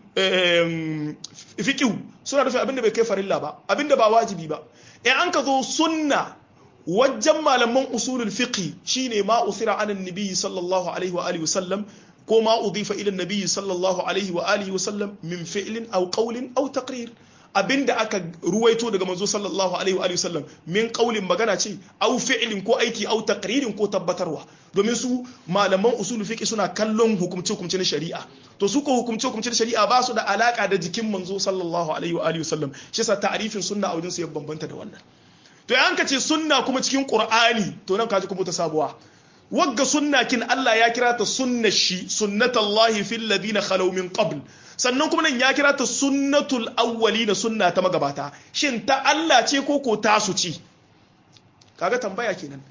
fiqh suna nufin abin da bai kai farilla ba abin da ba wajibi ba in an ka zo sunna wajen malaman usulul fiqh shine ma usira an annabi sallallahu alaihi wa alihi wasallam ko ma udifa ila annabi sallallahu alaihi wa alihi wasallam min fi'lin aw qawlin aw taqrir abinda aka ruwaito daga manzo sallallahu alaihi wa alihi wasallam min qawlin magana ce aw fi'lin ko aiki aw taqririn ko tabbatarwa domin su malaman usulul fiqh suna kallon hukumce hukumce na shari'a to su ko hukumce hukumce na shari'a ba su da alaka da jikin manzo sallallahu alaihi wa alihi wasallam shi yasa ta'rifin sunna a wajen su ya bambanta da wannan to yan ka ce sunna kuma cikin qur'ani to nan kaji kuma ta sabuwa wagga sunna kin Allah ya kira ta sunnar shi sunnatullahi fil ladina khalaw min qabl sannan kuma nan ya kira ta sunnatul awwalina sunna ta magabata shin ta Allah ce ko ko tasu ci kaga tambaya kenan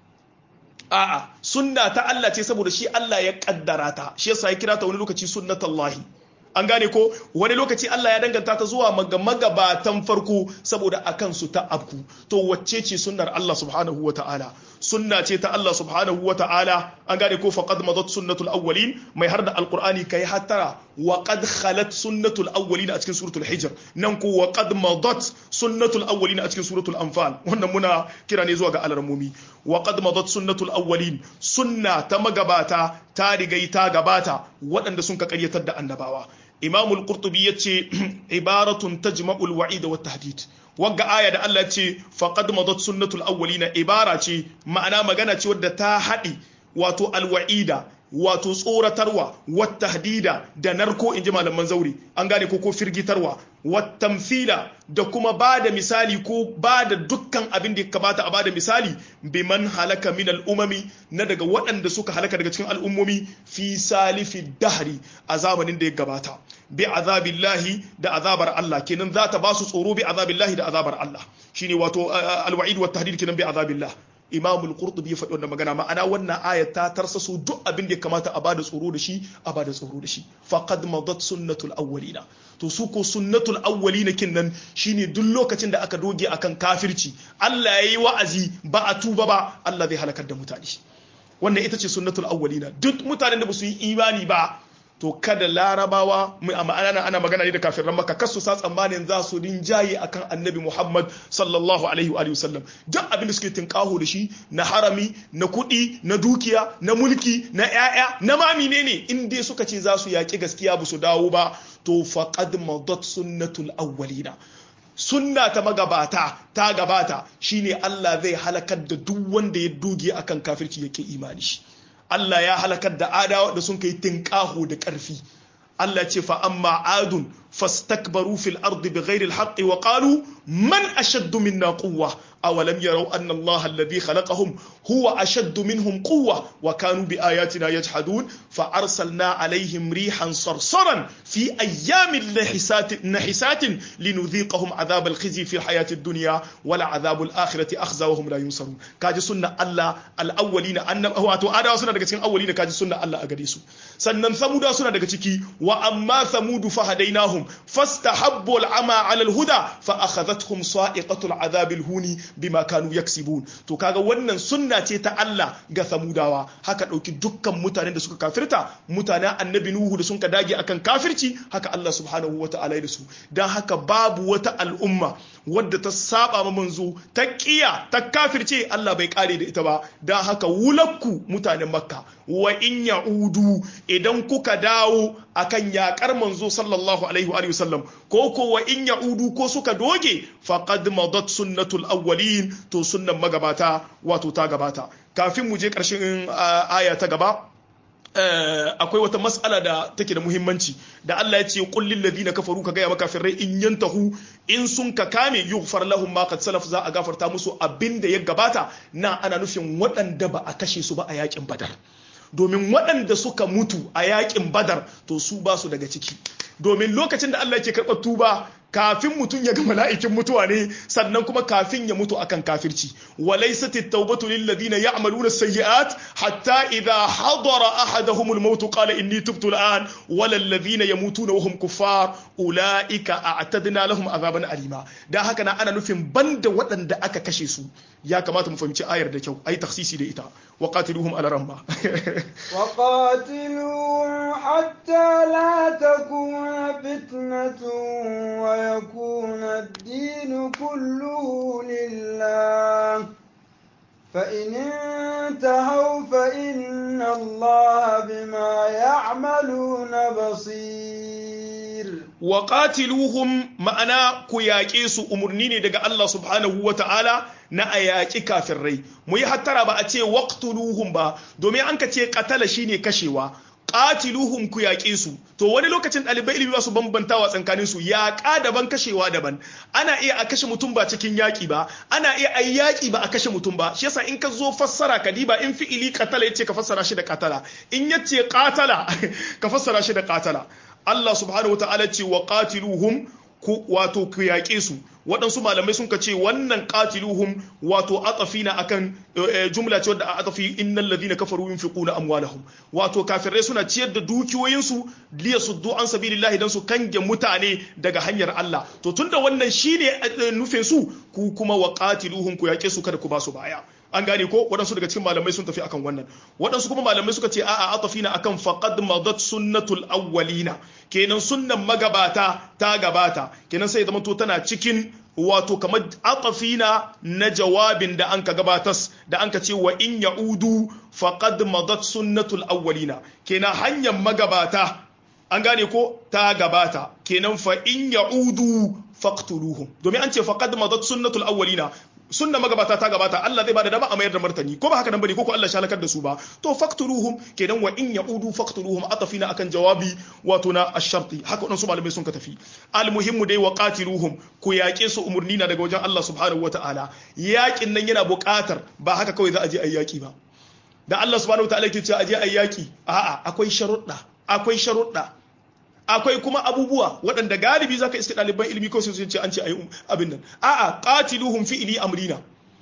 a'a sunna ta Allah ce saboda shi Allah ya kaddara ta shi yasa ya kira ta wani lokaci sunnatullahi an gane ko wani lokaci Allah ya danganta ta zuwa magabatan farko saboda akan su ta abku to wacce ce sunnar Allah subhanahu wa ta'ala sunna ce ta Allah subhanahu wa ta'ala an gane ko faqad madat sunnatul awwalin mai har da alqur'ani kai hattara wa qad khalat sunnatul awwalin a cikin suratul hijr nan ko wa qad madat sunnatul awwalin a cikin suratul anfal wannan muna kira ne zuwa ga alarmomi wa qad madat sunnatul awwalin sunna ta magabata ta rigai ta gabata waɗanda sun ka ƙaryatar da annabawa imamul qurtubi yace ibaratun tajma'ul wa'id wa tahdid wagga aya da Allah ce faqad madat sunnatul awwalina ibara ce ma'ana magana ce wadda ta haɗi wato alwa'ida wato tsoratarwa wata hadida da narko in ji malaman zaure an gane ko ko firgitarwa watamfila da kuma ba da misali ko ba da dukkan abin da ya kamata a ba da misali biman halaka min al'umami na daga waɗanda suka halaka daga cikin al'ummomi fi salifi dahri a zamanin da ya gabata bi azabillahi da azabar Allah kenan za ta ba su tsoro bi azabillahi da azabar Allah shine wato alwa'id wa tahdid kenan bi azabillah imamul qurtubi ya faɗi wannan magana ma'ana wannan ayat ta tarsa su duk abin da ya kamata a bada tsoro da shi a bada tsoro da shi faqad madat sunnatul awwalina to su ko sunnatul awwalina kin nan shine duk lokacin da aka doge akan kafirci Allah yayi wa'azi ba a tuba ba Allah zai halakar da mutane wannan ita ce sunnatul awwalina duk mutanen da ba su yi imani ba to kada larabawa ana ana magana ne da kafiran maka kasu sa tsammanin za su rinjaye akan annabi muhammad sallallahu alaihi wa sallam duk abin da suke tinkaho da shi na harami na kuɗi na dukiya na mulki na ƴaƴa na mami ne ne in dai suka ce za su yaƙi gaskiya ba su dawo ba to faqad madat sunnatul awwalina sunna ta magabata ta gabata shine Allah zai halakar da duk wanda ya doge akan kafirci yake imani shi Allah ya halakar da adawa da sun kai tinkaho da ƙarfi Allah ce fa amma adun fastakbaru fil ardi bighairi alhaqqi wa qalu man ashaddu minna quwwa awalam yaraw anna Allah alladhi khalaqahum huwa ashaddu minhum quwwa wa kanu bi ayatina yajhadun fa arsalna alaihim rihan sarsaran fi ayyamin nahisatin nahisatin linudhiqahum adhab alkhizi fi alhayati ad-dunya wa la adhab al-akhirati akhza wa hum la yunsarun kaji sunna Allah al-awwalina annab wato adawa suna daga cikin awwalina kaji sunna Allah a gare su sannan samuda suna daga ciki wa amma samudu fahadainahum fastahabbu al'ama 'ala al-huda fa akhadhatuhum sa'iqatu al-'adhab al-huni bima kanu yaksibun to kaga wannan sunna ce ta Allah ga samudawa haka dauki dukkan mutanen da suka kafirta mutanen annabi nuhu da sun ka dage akan kafirci haka Allah subhanahu wata'ala da su dan haka babu wata al'umma wadda ta saba ma manzo ta kiya ta kafirce Allah bai kare da ita ba dan haka wulakku mutanen makka wa in ya'udu idan kuka dawo akan yakar manzo sallallahu alaihi wa sallam ko ko wa in ya'udu ko suka doge faqad madat sunnatul awwalin to sunnan magabata wato ta gabata kafin mu je karshen aya ta gaba akwai wata mas'ala da take da muhimmanci da Allah ya ce qul lil ladina kafaru ka gaya makafirai in yantahu in sun ka kame yughfar lahum ma qad salaf za a gafarta musu abinda ya gabata na ana nufin waɗanda ba a kashe su ba a yakin badar domin waɗanda suka mutu a yakin badar to su ba su daga ciki domin lokacin da Allah ke karɓar tuba kafin mutum ya ga mala'ikin mutuwa ne sannan kuma kafin ya mutu akan kafirci walaysat at-taubatu lil ladina ya'maluna as-sayyi'at hatta idha hadara ahaduhum al-maut qala inni tubtu al-an wal ladina yamutuna wa hum kuffar ulaika a'tadna lahum azaban alima dan haka na ana nufin banda waɗanda aka kashe su ya kamata mu fahimci ayar da kyau ayi taksisi da ita wa qatiluhum ala ramma wa qatiluhum hatta la takuna fitnatun wa yakuna ad-din kulluhu lillah فإن انتهوا فإن الله بما يعملون بصير wa qatiluhum ma'ana ku yaƙe su umurni ne daga Allah subhanahu wa ta'ala na a yaƙi kafirai mu yi hattara ba a ce waqtuluhum ba domin an ka ce qatala shine kashewa qatiluhum ku yaƙe su to wani lokacin ɗalibai ilimi ba su bambantawa tsakanin su yaƙa daban kashewa daban ana iya a kashe mutum ba cikin yaƙi ba ana iya a yaƙi ba a kashe mutum ba shi yasa in ka zo fassara ka diba in fi'ili qatala yace ka fassara shi da qatala in yace qatala ka fassara shi da qatala Allah subhanahu wa ta'ala ce wa qatiluhum ku wato ku yaƙe su waɗansu malamai sun ka ce wannan qatiluhum wato atafina akan jumla ce wadda a atafi innal ladina kafaru yunfiquna amwalahum wato kafirai suna ciyar da dukiyoyinsu liya suddu an sabilillahi dan su kange mutane daga hanyar Allah to tunda wannan shine nufin su ku kuma wa qatiluhum ku yaƙe su kada ku ba su baya an gane ko waɗansu daga cikin malamai sun tafi akan wannan waɗansu kuma malamai suka ce a'a atafina akan faqad madat sunnatul awwalina kenan sunnan magabata ta gabata kenan sai zama to tana cikin wato kamar atafina na jawabin da anka gabatas da anka ce wa in ya'udu faqad madat sunnatul awwalina kenan hanyar magabata an gane ko ta gabata kenan fa in ya'udu faqtuluhum domin an ce faqad madat sunnatul awwalina sunna magabata ta gabata Allah zai bada dama a mayar da martani ko ba haka nan bane ko ko Allah shalakar da su ba to faqtuluhum kenan wa in yaudu faqtuluhum atafina akan jawabi wato na ash-sharti haka wadansu malamai sun ka tafi almuhimmu dai wa qatiluhum ku yaƙe su umurni na daga wajen Allah subhanahu wataala yaƙin nan yana buƙatar ba haka kawai za a je ayi yaƙi ba da Allah subhanahu wataala ke cewa a je ayi yaƙi a'a akwai sharuɗa akwai sharuɗa akwai kuma abubuwa waɗanda galibi za ka iske ɗaliban ilimi ko sai ce an ce a yi abin nan a'a qatiluhum fi'li amrina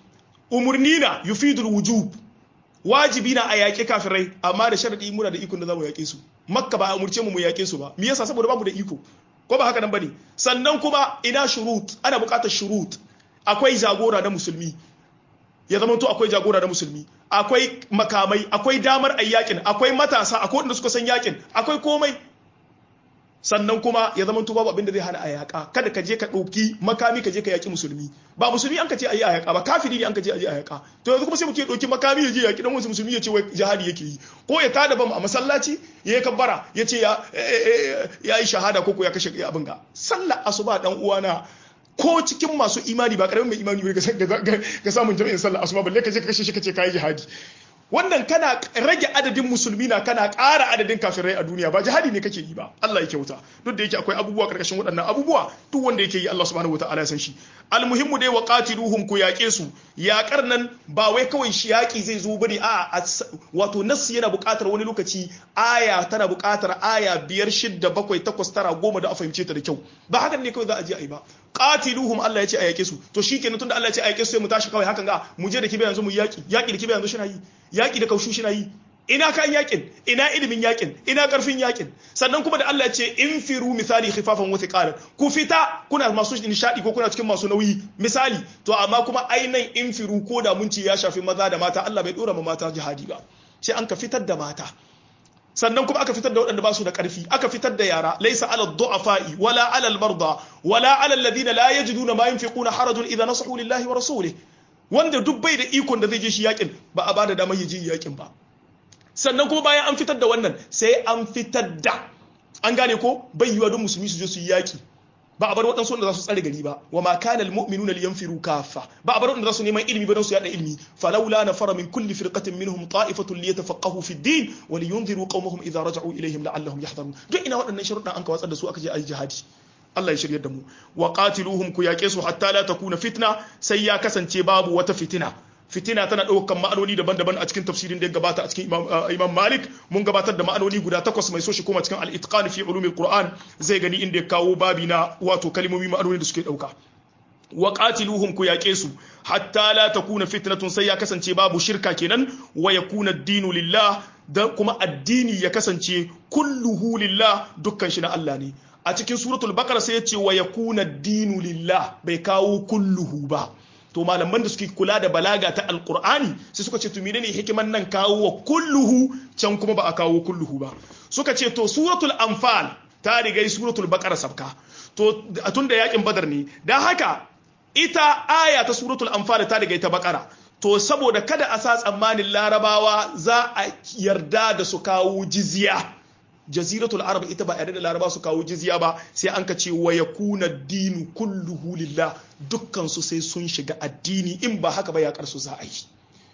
umurnina yufidul wujub wajibi na a yaƙi kafirai amma da sharadi muna da ikon da za mu yaƙe su makka ba a umurce mu mu yaƙe su ba me yasa saboda bamu da iko ko ba haka nan bane sannan kuma ina shurut ana buƙatar shurut akwai jagora na musulmi ya zama to akwai jagora na musulmi akwai makamai akwai damar ayyakin akwai matasa akwai wanda suka san yakin akwai komai sannan kuma ya zama babu abin da zai hana a yaƙa kada ka je ka ɗauki makami ka je ka yaƙi musulmi ba musulmi an ka ce a yi a yaƙa ba kafiri ne an ka ce a yi a yaƙa to yanzu kuma sai mutum ya ɗauki makami ya je yaƙi dan wasu musulmi ya ce wai jihadi yake yi ko ya tada bam a masallaci ya yi kabbara ya ce ya yi shahada ko ko ya kashe abin ga sallar asuba dan uwana ko cikin masu imani ba karamin mai imani ba ga samun jami'in sallar asuba balle ka je ka kashe shi ka ce ka yi jihadi wannan kana rage adadin musulmi na kana ƙara adadin kafirai a duniya ba jihadi ne kake yi ba Allah ya kyauta duk da yake akwai abubuwa karkashin waɗannan abubuwa duk wanda yake yi Allah subhanahu wataala ya san shi almuhimmu dai wa qatiluhum ku yaƙe su yaƙar nan ba wai kawai shi yaƙi zai zo bane a wato nassi yana buƙatar wani lokaci aya tana buƙatar aya biyar shidda bakwai takwas tara goma da a fahimce ta da kyau ba hakan ne kawai za a je a yi ba qatiluhum Allah ya ce a yaƙe su to shikenan tunda Allah ya ce a yaƙe su sai mu tashi kawai hakan ga mu je da kibe yanzu mu yaƙi yaƙi da kibe yanzu shi na yi yaƙi da kaushu shi na yi ina kan yakin ina ilimin yakin ina karfin yakin sannan kuma da Allah ya ce in firu misali khifafan wa thiqalan ku fita kuna masu nishadi ko kuna cikin masu nauyi misali to amma kuma ainan in firu ko da mun ce ya shafi maza da mata Allah bai dora ma mata jihadi ba sai an ka fitar da mata sannan kuma aka fitar da waɗanda ba su da ƙarfi aka fitar da yara laisa ala du'afa'i wala ala al-marda wala ala alladhina la yajiduna ma yunfiquna harajun idza nasahu lillahi wa rasulihi wanda duk bai da ikon da zai je shi yakin ba a bada damar ya je yakin ba sannan kuma bayan an fitar da wannan sai an fitar da an gane ko bai yiwa don musulmi su je su yi yaki ba a bar waɗansu wanda za su tsare gari ba wa ma kana almu'minuna liyanfiru kaffa ba a bar wanda za su neman ilimi ba don su yada ilimi falawla nafara min kulli firqatin minhum ta'ifatun liyatafaqahu fi ad-din wa liyunziru qaumahum idza raja'u ilayhim la'allahum yahdharun duk ina waɗannan sharuɗan an ka watsar da su aka je ayi jihadi Allah ya shiryar da mu wa qatiluhum ku yaƙe su hatta la takuna fitna sai ya kasance babu wata fitina fitina tana ɗaukan ma'anoni daban-daban a cikin tafsirin da ya gabata a cikin imam malik mun gabatar da ma'anoni guda takwas mai so shi kuma cikin al-itqan fi ulumil qur'an zai gani inda ya kawo babi na wato kalmomi ma'anoni da suke ɗauka wa qatiluhum ku yaƙe su hatta la takuna fitnatun sai ya kasance babu shirka kenan wa yakuna ad-dinu lillah da kuma addini ya kasance kulluhu lillah dukkan shi na Allah ne a cikin suratul baqara sai ya ce wa yakuna ad-dinu lillah bai kawo kulluhu ba to malaman da suke kula da balaga ta alqur'ani sai suka ce to menene hikiman nan kawo wa kulluhu can kuma ba a kawo kulluhu ba suka ce to suratul anfal ta riga suratul baqara sabka to tun da yakin badar ne dan haka ita aya ta suratul anfal ta riga ta baqara to saboda kada a sa tsammanin larabawa za a yarda da su kawo jizya jaziratul arab ita ba yarda da laraba su kawo jizya ba sai an ka ce wa yakuna dinu kulluhu lillah dukkan su sai sun shiga addini in ba haka ba ya karsu za a yi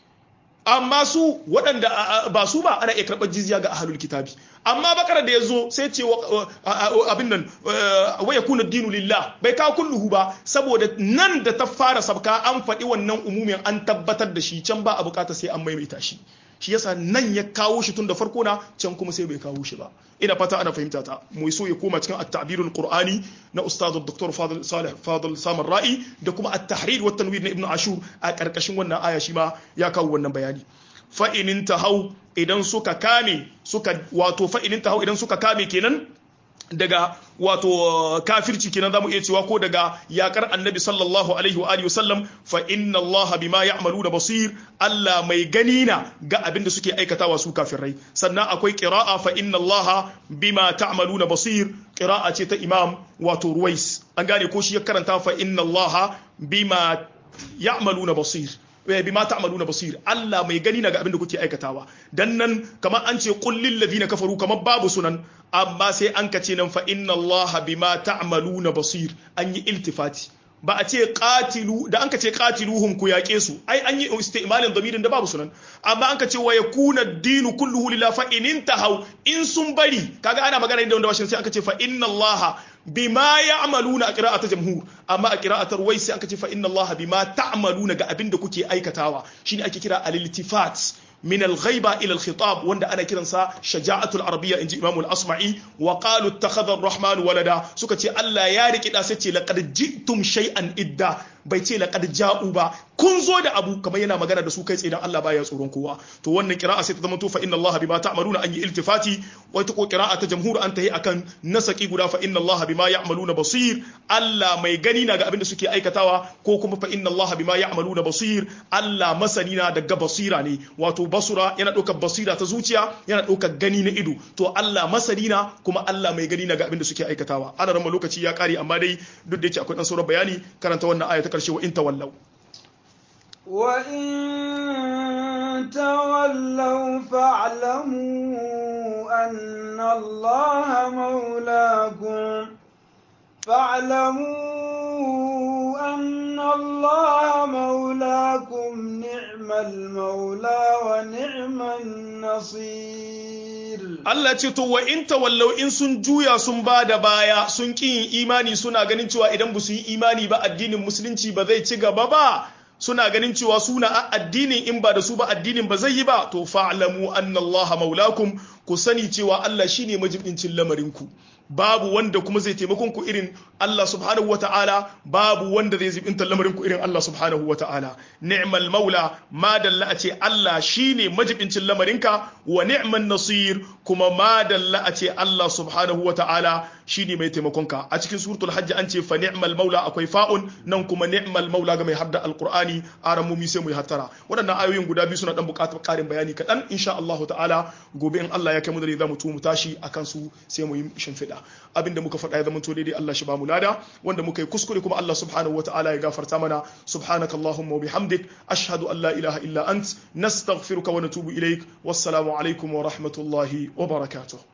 amma su waɗanda ba su ba ana iya karɓar jizya ga ahlul kitabi amma bakara da ya zo sai ce abin nan wa yakuna dinu lillah bai kawo kulluhu ba saboda nan da ta fara sabka an faɗi wannan umumin an tabbatar da shi can ba a bukata sai an maimaita shi shi yasa nan ya kawo shi tun da farko na can kuma sai bai kawo shi ba ina fata ana fahimta ta mu so ya koma cikin at-ta'birul qur'ani na ustad dr fadil salih fadil samar ra'i da kuma at-tahrir wa tanwir na ibnu ashur a karkashin wannan aya shi ma ya kawo wannan bayani fa in tahau idan suka kame suka wato fa in tahau idan suka kame kenan daga wato kafirci kenan zamu iya cewa ko daga yakar annabi sallallahu alaihi wa alihi wasallam fa inna allaha bima ya'maluna basir Allah mai gani na ga abin da suke aikatawa su kafirai sannan akwai qira'a fa inna allaha bima ta'maluna basir qira'a ce ta imam wato ruwais an gane ko shi ya karanta fa inna allaha bima ya'maluna basir bima ta'maluna basir Allah mai gani na ga abin da kuke aikatawa dan nan kamar an ce qul lil ladina kafaru kamar babu sunan amma sai an kace nan fa inna Allah bima ta'maluna basir an yi iltifati ba a ce qatilu da an kace qatiluhum ku yaƙe su ai an yi istimalin damirin da babu sunan amma an kace wa yakuna ad-dinu kulluhu lillahi fa in intahu in sun bari kaga ana magana da wanda washin sai aka ce fa inna Allah bima ya'maluna a qira'atar jamhur amma a qira'atar wai sai aka ce fa inna Allah bima ta'maluna ga abin da kuke aikatawa shine ake kira al-iltifat من الغيبة إلى الخطاب وند أنا كده نسا شجاعة العربية إنجي إمام الأصمعي وقالوا اتخذ الرحمن ولدا سكتي ألا يارك إذا ستي لقد جئتم شيئا إدا بيتي لقد جاءوا با kun zo da abu kamar yana magana da su kai tsaye dan Allah baya tsoron kowa to wannan kira'a sai ta zama to fa inna Allah bima ta'maluna an yi iltifati wata ko kira'a ta jamhur an tahi akan nasaki guda fa inna Allah bima ya'maluna basir Allah mai gani na ga abin da suke aikatawa ko kuma fa inna Allah bima ya'maluna basir Allah masani na daga basira ne wato basura yana ɗaukar basira ta zuciya yana ɗaukar gani na ido to Allah masani na kuma Allah mai gani na ga abin da suke aikatawa ana rama lokaci ya kare amma dai duk da yake akwai dan sauran bayani karanta wannan aya ta karshe wa in tawallau وإن تولوا فاعلموا أن الله مولاكم فاعلموا أن الله مولاكم نعم المولى ونعم النصير Allah ce to wa in tawallau in sun juya sun ba da baya sun ƙi yin imani suna ganin cewa idan ba su yi imani ba addinin musulunci ba zai ci gaba ba suna ganin cewa suna a addinin in ba da su ba addinin ba zai yi ba to fa'lamu anna Allah maulakum ku sani cewa Allah shine majibincin lamarinku babu wanda kuma zai taimakon ku irin Allah subhanahu wa ta'ala babu wanda zai zibinta lamarin ku irin Allah subhanahu wa ta'ala ni'mal maula ma dalla a ce Allah shine majibincin lamarinka wa ni'man nasir kuma ma dalla a ce Allah subhanahu wa ta'ala shine mai taimakon ka a cikin suratul hajj an ce fa ni'mal maula akwai fa'un nan kuma ni'mal maula ga mai hadda alqur'ani aran mu sai mu yi hattara waɗannan ayoyin guda biyu suna dan buƙatar ƙarin bayani kaɗan insha Allah ta'ala gobe in Allah ya kai mu da za mu tu mu tashi akan su sai mu yi shimfiɗa abinda muka faɗa ya zama to daidai Allah shi ba mu lada wanda muka yi kuskure kuma Allah subhanahu wa ta'ala ya gafarta mana subhanaka allahumma wa bihamdik ashhadu an la ilaha illa ant nastaghfiruka wa natubu ilaik wassalamu alaikum wa rahmatullahi wa barakatuh